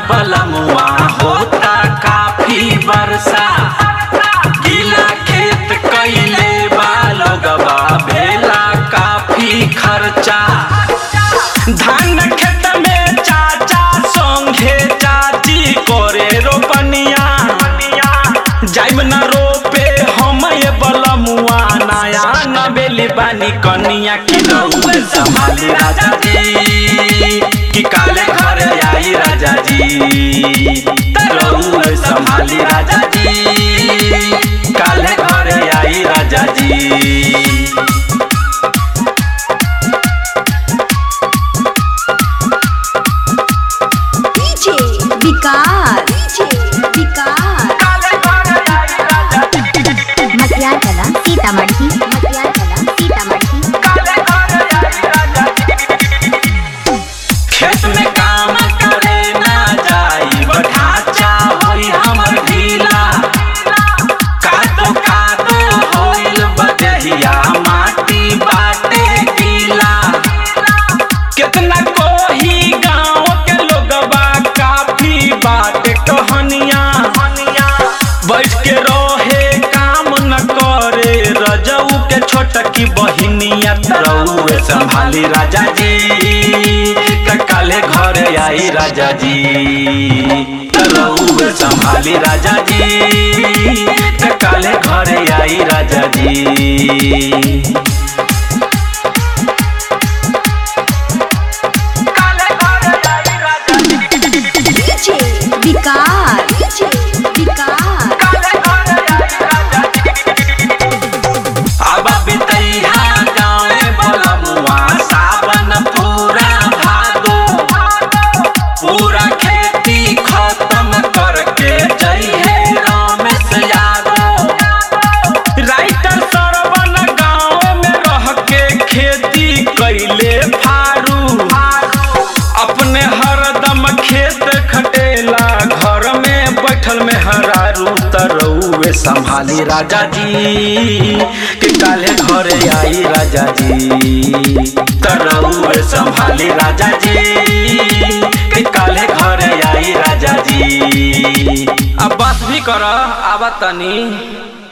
बलमुआ होता काफी वर्षा गीला खेत कैले बालगवा भेला काफी खर्चा धान खेत में चाचा संगे चाची करे रोपनिया जाइब न रोपे हम ये बलमुआ नया न बेली बानी कनिया की रउए संभाली राजा जी कि काले घर आई राजा जी रउए संभाली राजा जी काले घर आई राजा जी DJ विकास DJ विकास मटियार कला सीतामढ़ी मटियार कला सीतामढ़ी खेत में काम करे ना जाई ढांचा होई हमर ढीला कादो कादो होइल बदहिया माटी बाटे गीला कितना कोही गांव के लोगबा काफी बाटे कहनिया बैठ के रहे काम न करे रजऊ के छोटकी बहिनिया रउए संभाली राजा जी त काले घर आई राजा जी रउए संभाली राजा जी त काले घर आई राजा जी DJ विकास DJ विकास अब बितैया गाँवे बलमुआ सावन पूरा भादो पूरा खेती खत्म करके जइहे रमेश यादव राइटर सरवन गाँव में रह के खेती कैले फारू अपने हरदम खेत खटेला घर में बैठल में हरारू तरौए संभाली राजा जी कि काले घरे आई राजा जी तरौए संभाली राजा जी कि काले घरे आई राजा जी अब बस भी कर आवा तनी